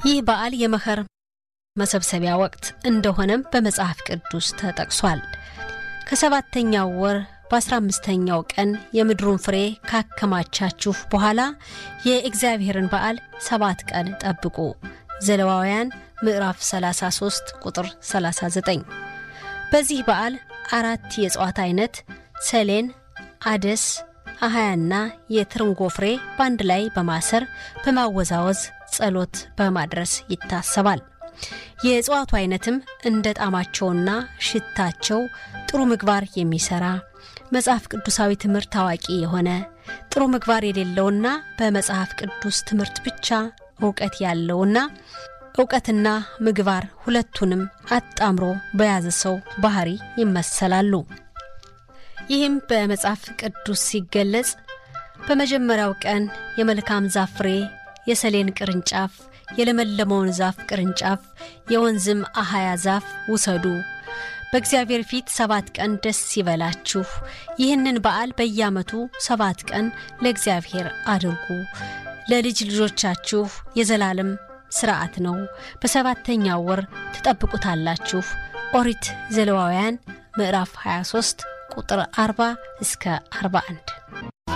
ይህ በዓል የመኸር መሰብሰቢያ ወቅት እንደሆነም በመጽሐፍ ቅዱስ ተጠቅሷል። ከሰባተኛው ወር በአስራ አምስተኛው ቀን የምድሩን ፍሬ ካከማቻችሁ በኋላ የእግዚአብሔርን በዓል ሰባት ቀን ጠብቁ። ዘሌዋውያን ምዕራፍ 33 ቁጥር 39። በዚህ በዓል አራት የእጽዋት አይነት ሰሌን፣ አደስ፣ አሃያና የትርንጎ ፍሬ በአንድ ላይ በማሰር በማወዛወዝ ጸሎት በማድረስ ይታሰባል። የእጽዋቱ አይነትም እንደ ጣዕማቸውና ሽታቸው ጥሩ ምግባር የሚሰራ መጽሐፍ ቅዱሳዊ ትምህርት ታዋቂ የሆነ ጥሩ ምግባር የሌለውና በመጽሐፍ ቅዱስ ትምህርት ብቻ እውቀት ያለውና እውቀትና ምግባር ሁለቱንም አጣምሮ በያዘ ሰው ባህሪ ይመሰላሉ። ይህም በመጽሐፍ ቅዱስ ሲገለጽ በመጀመሪያው ቀን የመልካም ዛፍ ፍሬ፣ የሰሌን ቅርንጫፍ፣ የለመለመውን ዛፍ ቅርንጫፍ፣ የወንዝም አሃያ ዛፍ ውሰዱ በእግዚአብሔር ፊት ሰባት ቀን ደስ ይበላችሁ። ይህንን በዓል በየዓመቱ ሰባት ቀን ለእግዚአብሔር አድርጉ። ለልጅ ልጆቻችሁ የዘላለም ሥርዓት ነው። በሰባተኛው ወር ትጠብቁታላችሁ። ኦሪት ዘሌዋውያን ምዕራፍ 23 ቁጥር 40 እስከ 41